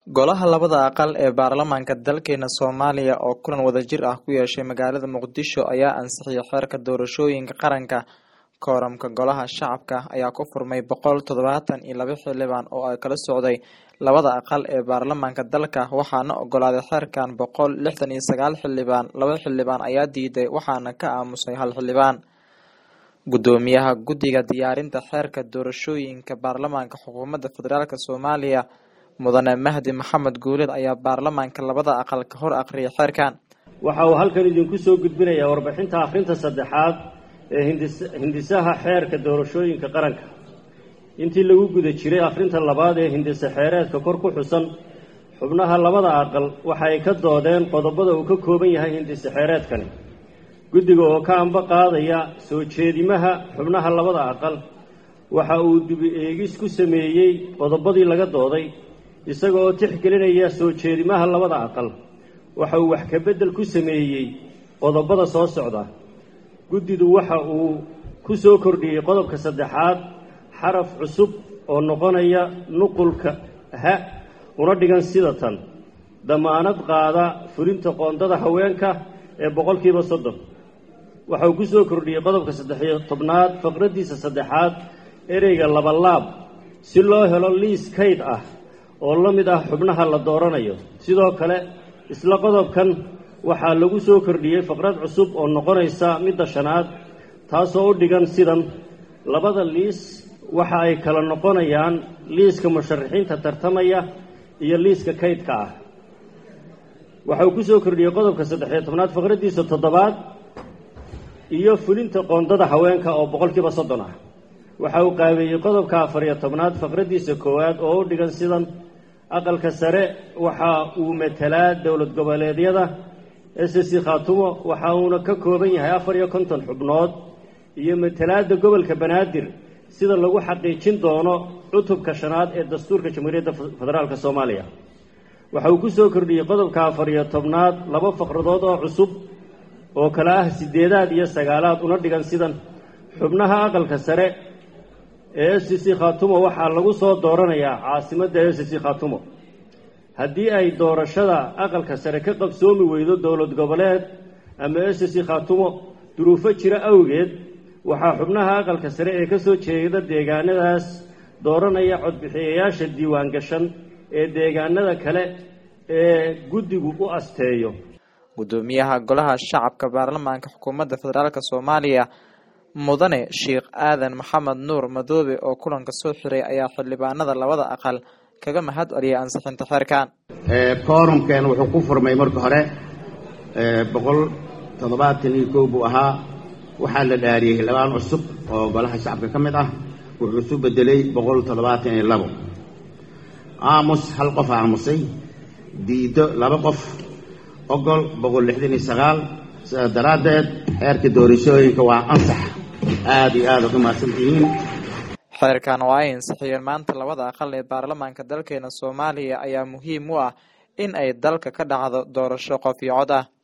Golaha labada aqal ee baarlamaanka dalkeena Soomaaliya oo kulan wadajir ah ku yeeshay magaalada Muqdisho ayaa ansixiyay xeerka doorashooyinka qaranka. Kooramka Golaha Shacabka ayaa ku furmay boqol todobatan iyo laba xildhibaan oo ay kala socday labada aqal ee baarlamaanka dalka waxaana ogolaaday xeerkan boqol lixdan iyo sagaal xildhibaan. Laba xildhibaan ayaa diiday waxaana ka aamusay hal xildhibaan. Gudoomiyaha Guddiga Diyaarinta Xeerka Doorashooyinka Baarlamaanka Xukuumadda Federaalk Soomaaliya Mudane Mahdi Maxamed Guuleed ayaa baarlamaanka labada aqal ka hor aqriyay xeerkan. waxa uu halkan idinku soo gudbinayaa warbixinta akhrinta saddexaad ee hindis- hindisaha xeerka doorashooyinka qaranka intii lagu guda jiray akhrinta labaad ee hindise xeereedka kor ku xusan xubnaha labada aqal waxa ay ka doodeen qodobada uu ka kooban yahay hindise xeereedkani guddiga oo ka amba qaadaya soo jeedimaha xubnaha labada aqal waxa uu dibi eegis ku sameeyey qodobadii laga dooday isaga oo tixgelinaya soo jeedimaha labada aqal waxa uu wax ka beddel ku sameeyey qodobada soo socda guddidu waxa uu ku soo kordhiyey qodobka saddexaad xaraf cusub oo noqonaya nuqulka ha una dhigan sida tan damaanad qaada fulinta qoondada haweenka ee boqolkiiba soddon waxa uu ku soo kordhiyey qodobka saddexiyo tobnaad faqraddiisa saddexaad ereyga labalaab si loo helo liis kayd ah oo la mid ah xubnaha la dooranayo sidoo kale isla qodobkan waxaa lagu soo kordhiyey faqrad cusub oo noqonaysa midda shanaad taasoo u dhigan sidan labada liis waxa ay kala noqonayaan liiska musharaxiinta tartamaya iyo liiska kaydka ah waxa uu ku soo kordhiyey qodobka saddexiyo tobnaad faqraddiisa toddobaad iyo fulinta qoondada haweenka oo boqolkiiba soddon ah waxa uu qaabeeyey qodobka afariyo tobnaad faqraddiisa koowaad oo u dhigan sidan aqalka sare waxa uu metelaa dowlad goboleedyada s c khaatumo waxa uuna ka kooban yahay afar iyo konton xubnood iyo metelaadda gobolka banaadir sida lagu xaqiijin doono cutubka shanaad ee dastuurka jamhuuriyadda federaalk soomaaliya waxa uu ku soo kordhiyey qodobka afar iyo tobnaad laba faqradood oo cusub oo kale ah sideedaad iyo sagaalaad una dhigan sidan xubnaha aqalka sare ee s c khaatumo waxaa lagu soo dooranayaa caasimadda s c khaatumo haddii ay doorashada aqalka sare ka qabsoomi weydo dowlad goboleed ama s c khaatumo duruufo jira awgeed waxaa xubnaha aqalka sare ee ka soo jeeda deegaanadaas dooranaya codbixiyayaasha diiwaan gashan ee deegaanada kale ee guddigu u asteeyo Gudoomiyaha Golaha Shacabka Baarlamaanka Xukuumadda Federaalk Soomaaliya Mudane Sheikh Aadan Maxamed Nuur Madoobe oo kulanka soo xiray ayaa xildhibaanada labada aqal kaga mahad celiyay ansixinta xeerkan. koorumkeen wuxuu ku furmay marka hore boqol toddobaatan iyo kow buu ahaa waxaa la dhaariyey xildhibaan cusub oo golaha shacabka ka mid ah wuxuu isu bedelay boqol toddobaatan iyo labo aamus hal qof aamusay diido laba qof ogol boqol lixdan iyo sagaal sidaas daraaddeed xeerka doorashooyinka waa ansax aada iyo aada uga mahadsan tihiin xeerkan oo ay ansixiyeen maanta labada aqal ee baarlamaanka dalkeena Soomaaliya ayaa muhiim u ah in ay dalka ka dhacdo doorasho qof iyo cod ah